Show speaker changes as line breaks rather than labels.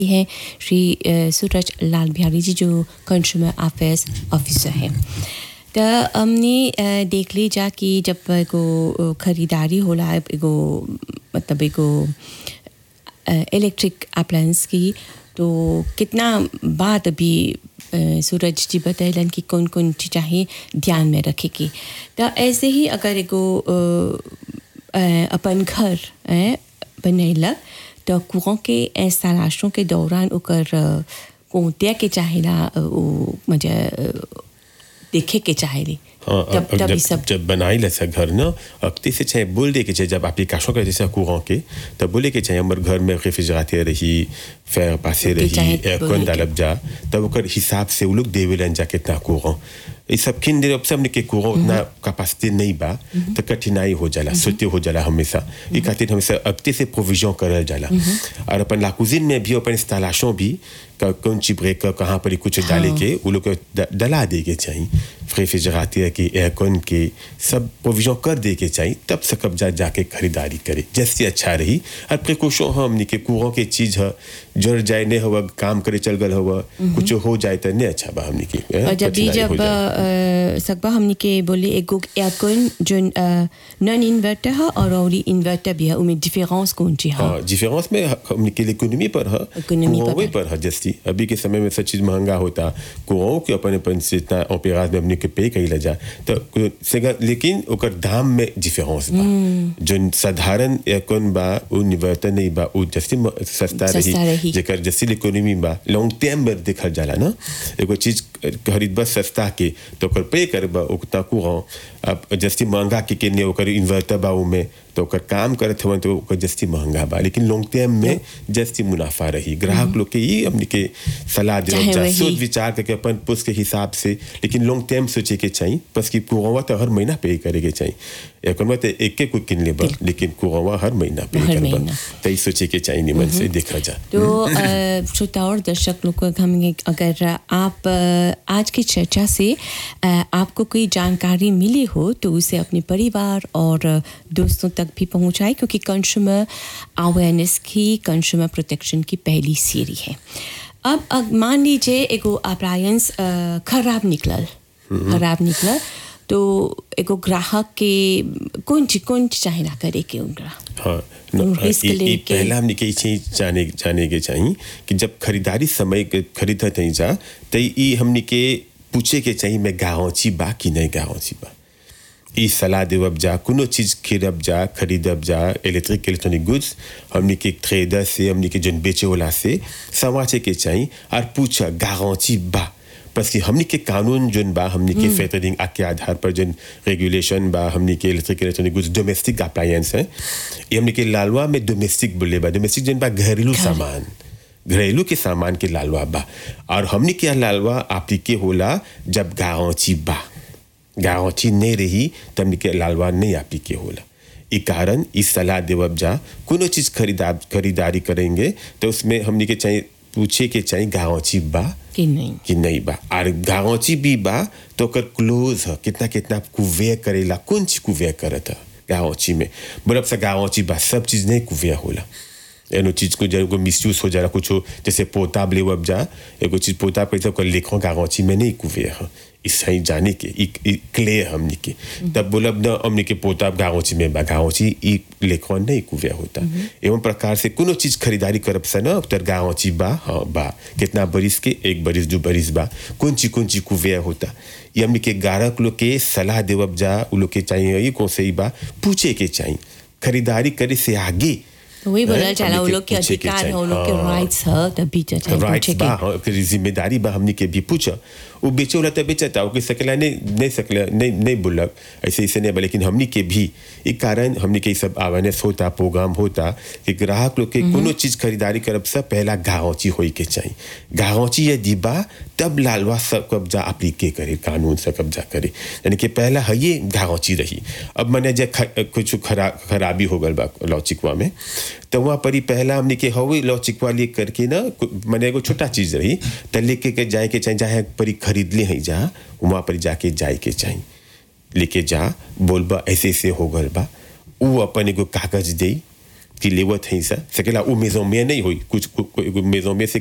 हैं श्री अ, सूरज लाल बिहारी जी जो कंज्यूमर अफेयर्स ऑफिसर हैं तो हमने अ, देख ली जा कि जब एगो अ, खरीदारी होला एगो मतलब एगो इलेक्ट्रिक अप्लायंस की तो कितना बात अभी अ, सूरज जी बतैलन कि कौन कौन चीज़ चाहिए ध्यान में रखे की तो ऐसे ही अगर एगो अ, अ, अपन घर अ, बनैलक तो कुओं के इंस्टॉलेशन के दौरान ओकर अ, कोंतिया के चाहेला अ, वो म्हणजे अ, देखे के चाहेली
हाँ
तब
अब
तब
जब
ई सब
जब बनाई ऐसा घर ना अब से चाहे बोल दे के चाहे जब एप्लीकेशन करे जैसा कुरान के तब बोले के चाहे हमारे घर में रेफ्रिजरेटर रही फैर पासे
ओके, चाहे
रही
बोले
एयरकॉन
के।
डालब जा तब ओकर हिसाब से वो लोग देवेलन जा कितना कुरान ये सब किन देर अब सबने के कुरान उतना कैपेसिटी नहीं बा तो कठिनाई हो जाला सोते हो जाला हमेशा ये खातिर हमेशा अगते से प्रोविजन करल जाला और अपन लाकुजिन में भी अपन इंस्टॉलेशन भी क- कौन सी ब्रेकर कहाँ पर कुछ डाले के वो लोग को ड- डला दे के चाहिए रेफ्रिजरेटर के एयरकॉन के सब प्रोविजन कर दे के चाहिए तब से कब्जा जाके खरीदारी करे जैसे अच्छा रही और प्रिकॉशन हमनी के कुरों के चीज है जड़ जाए नहीं हुआ काम करे चल गल हुआ कुछ हो जाए तो नहीं अच्छा बा हमनी के eh,
और जब भी
कठिनाई हो
जब
जाए।
अ, सकबा हमने के बोले एगो एयरकॉन जो नॉन इन्वर्टर है और और इन्वर्टर भी है उनमें डिफरेंस कौन सी है
हाँ डिफरेंस में हमने के लिए इकोनॉमी पर है
इकोनॉमी पर
कुआं
है।
पर है जैसी अभी के समय में सब चीज महंगा होता कुआं के अपन अपन से इतना ऑपेराज में हमने के पे कही जा तो कु- सेगा लेकिन ओकर दाम में डिफरेंस बा जो साधारण एयरकॉन बा उ निवर्तन नहीं बा उ जैसे म- सस्ता
सस्ता रही।
रही जेकर जैसे इकोनॉमी बा लॉन्ग टर्म में देखल जाला ना एगो चीज खरीदबा सस्ता के तो ओकर पे करबा उतना कुआं अब जैसे महंगा के केने ओकर इन्वर्टर बा में तो ओकर काम करत हवन तो ओकर जस्ती महंगा बा लेकिन लॉन्ग टर्म में जस्ती मुनाफा रही ग्राहक लोग के ये हमने के सलाह
चाहे
दे
वही।
सोच विचार करके अपन पुस्त के हिसाब से लेकिन लॉन्ग टर्म सोचे के चाहिए बस कि कुआं तो हर महीना पे करे के चाहिए एक तो एक एक किन लेबा लेकिन कुआं हर महीना पे
हर
करबा
महीना।
तो ये सोचे के चाहिए निमन से देखा जा
तो अ, श्रोता और दर्शक लोग को हम ये- अगर आप अ, आज की चर्चा से अ, आपको कोई जानकारी मिली हो तो उसे अपने परिवार और अ, दोस्तों तक भी पहुंचाए क्योंकि कंज्यूमर अवेयरनेस की कंज्यूमर प्रोटेक्शन की पहली सीरी है अब अग- मान लीजिए एगो अप्लायंस खराब निकलल खराब निकलल तो एगो ग्राहक के कौन चीज कौन चीज चाहे ना करे के उनका
हाँ
तुम
न-
रिस्क
ये- ये
लेके-
पहला हमने के चीज जाने जाने के चाहिए कि जब खरीदारी समय के खरीदत हई जा तो ये हमने के पूछे के चाहिए मैं गाँची बा कि नहीं गाँची बा ई सलाह देवब जा कोनो चीज खरीदब जा खरीदब जा इलेक्ट्रिक इलेक्ट्रॉनिक गुड्स हमने के ट्रेडर से हमने के जन बेचे वाला से समाचे के चाहिए और पूछा गारंटी बा बस कि हमने के कानून जोन बा हमने के फेटरिंग एक्ट के आधार पर जोन रेगुलेशन बा हमने के electric electronic goods domestic appliance है ये हमने के लालवा में डोमेस्टिक बोले बा डोमेस्टिक जोन बा घरेलू सामान घरेलू के सामान के लालवा बा और हमने के लालवा एप्लीके होला जब गारंटी बा गारंटी नहीं रही तो हमने के लालवा नहीं एप्लीके होला ई कारण इस सलाह देवब जा कोनो चीज खरीदा खरीदारी करेंगे तो उसमें हमने के चाहिए पूछे के चाहिए गारंटी बा
कि नहीं
कि नहीं बा और गारंटी भी बा तो ओकर क्लोज है कितना कितना कुवे करेला कौन चीज कुवे करत है गारंटी में बरफ से गारंटी बा सब चीज नहीं कुवे होला एनो चीज को जब मिसयूज हो जाला कुछ जैसे पोताब ले अब जा एगो चीज पोताब कैसे ओकर लेखों गारंटी में नहीं कुवे है इस सही जाने के ई ई क्लियर हमनी के तब बोलब न हमनी के पोताब गारंटी में बा गारंटी ई लेखों नहीं कुवे होता एवं प्रकार से कोनो चीज खरीदारी करब से न तर गारंटी बा हाँ बा कितना बरिस के एक बरिस दो बरिस बा कौन चीज कौन चीज कुवे होता ये हमनी के गारक लोग के सलाह देवब जा उ लोग के चाहिए ये कौन से ही बा पूछे के चाहिए खरीदारी करे से आगे
तो वही बोला
हैं,
चला
हमनी
वो
के
लोग के
पूछे के
अधिकार है वो
चाहिए।
लोग के
हाँ।
राइट्स है तभी तो चाहे
राइट्स
पूछे
बा
के
हाँ, ओकर जिम्मेदारी बा हमनी के भी पूछा वो बेचे वाला तो बेचता ओके सकला नहीं नहीं सकला नहीं नहीं बोलक ऐसे ऐसे नहीं बा लेकिन हमनी के भी एक कारण हमनी के ई सब अवेयरनेस होता प्रोग्राम होता कि ग्राहक लोग के कोनो चीज खरीदारी करब से पहला गारंटी होई के चाहिए गारंटी यदि बा तब लालवा सब कब्जा अप्लीके करे कानून से कब्जा करे यानी कि पहला है ये गारंटी रही अब मैंने जे ख- कुछ खरा खराबी हो गल बा लौचिकवा में तो वहाँ पर ही पहला हमने के हवे लौचिकवा लिए करके ना कु- मैंने एगो छोटा चीज रही तो लेके के जाए के चाहिए जहाँ परी खरीद ले हैं जा वहाँ पर जाके जाए के चाहिए लेके जा बोलबा ऐसे ऐसे हो गल बा वो अपन एगो कागज दे कि लेवत है सा सकेला वो मेजों में नहीं हुई कुछ मेजों में से